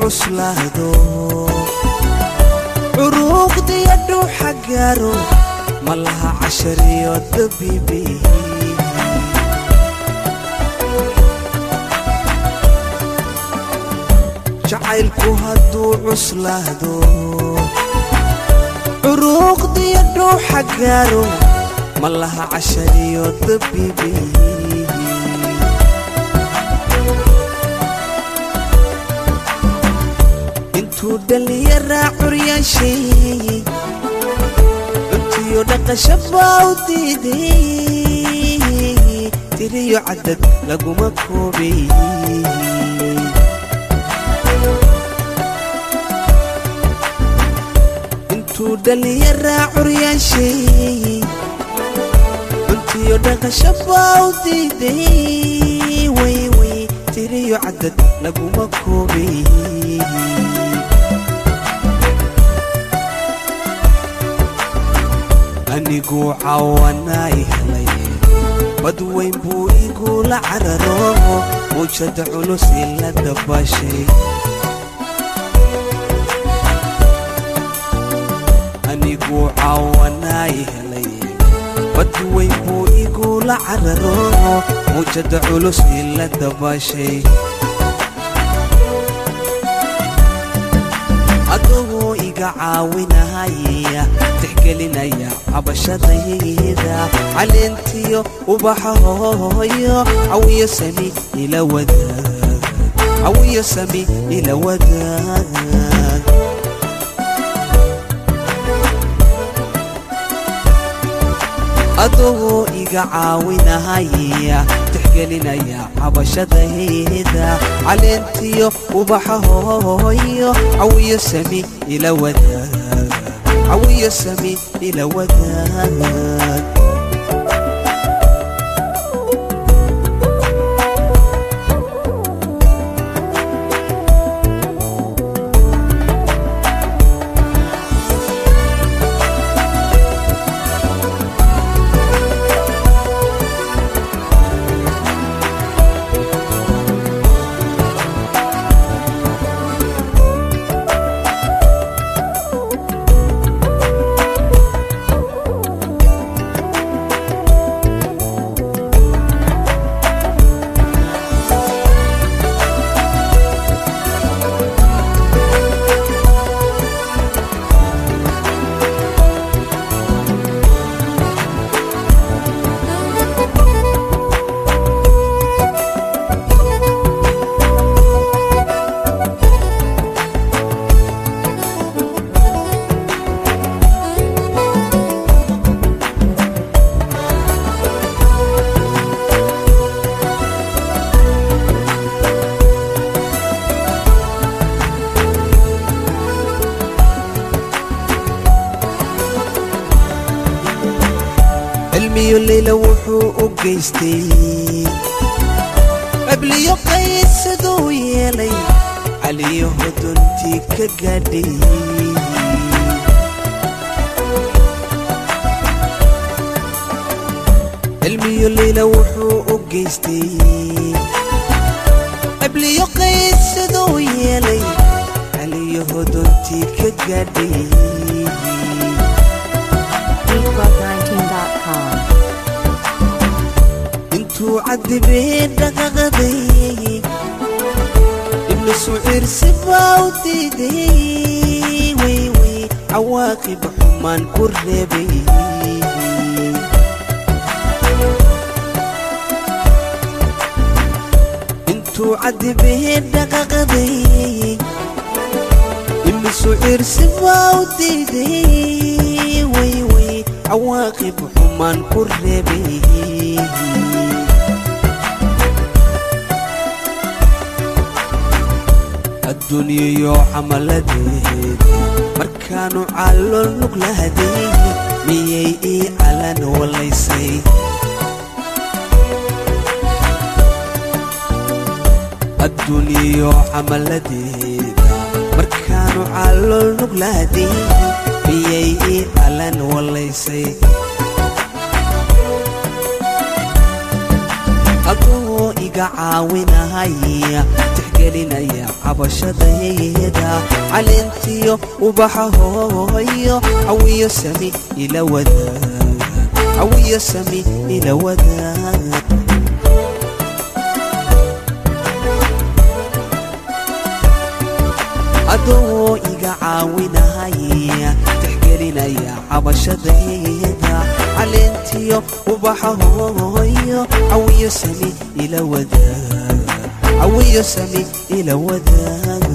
cuslaado curuuqdiyo dhuuxa gaaro ma laha cashariyo dabiibi jacaylku hadduu cuslaado curuuqdiyo dhuuxa gaaro ma laha cashariyo dabiibi intuu dhallinyaraa curyaashay cuntiyo dhaqasha baa u diiday tiriyo caddad laguma koobay intuu dhallinyaraa curyaashay cuntiyo dhaqasha baa u diiday wayway tiriyo caddad laguma koobay aniguu cawanaa i helay bad weyn buu igula cararo muujada culus ila dabashay aniguu cawanaa i helay bad weyn buu igula cararo muujada culus ila dabashay adagoo iga caawinahaya tixgelinaya cabashadayda caleentiyo ubaxa hooyo cawiyo sami ila wadaag cawiyo sami ila wadaag adagoo iga caawinahaya tixgelinaya cabashadayda caleentiyo ubaxa hooyo cawiyo sami ila wadaag cawiyo sami ila wadaag cilmiyo leyla wuxuu u geystay qabliyo qayd siduu yeelay caliyo hodontii ka gaadhay cilmiyo leyla wuxuu u geystay qabliyo qayd siduu yeelay caliyo hodontii ka gaadhay BeatClub19.com. intuu cadibee dhaqaqaday ibnu suciirsi baa u diiday wayway cawaaqib xumaan ku reebay intuu cadibee dhaqaqaday ibnu suciirsi baa u diiday wayway cawaaqib xumaan ku reebay adduunyayo camaladeed markaanu caalol nuglahaday miyay ii calan walaysay adduunyayo camaladeeda markaanu caalol nuglahaday miyay ii calan walaysay adoo iga caawinahaya tixgelinaya cabashadayda calintiyo ubaxa hooyo cawiyo sami ila wadaag cawiyo sami ila wadaag adoo iga caawinahaya tixgelinaya cabashadayda caleentiyo ubaxa hooyo cawiyo sami ila wadaag cawiyo sami ila wadaag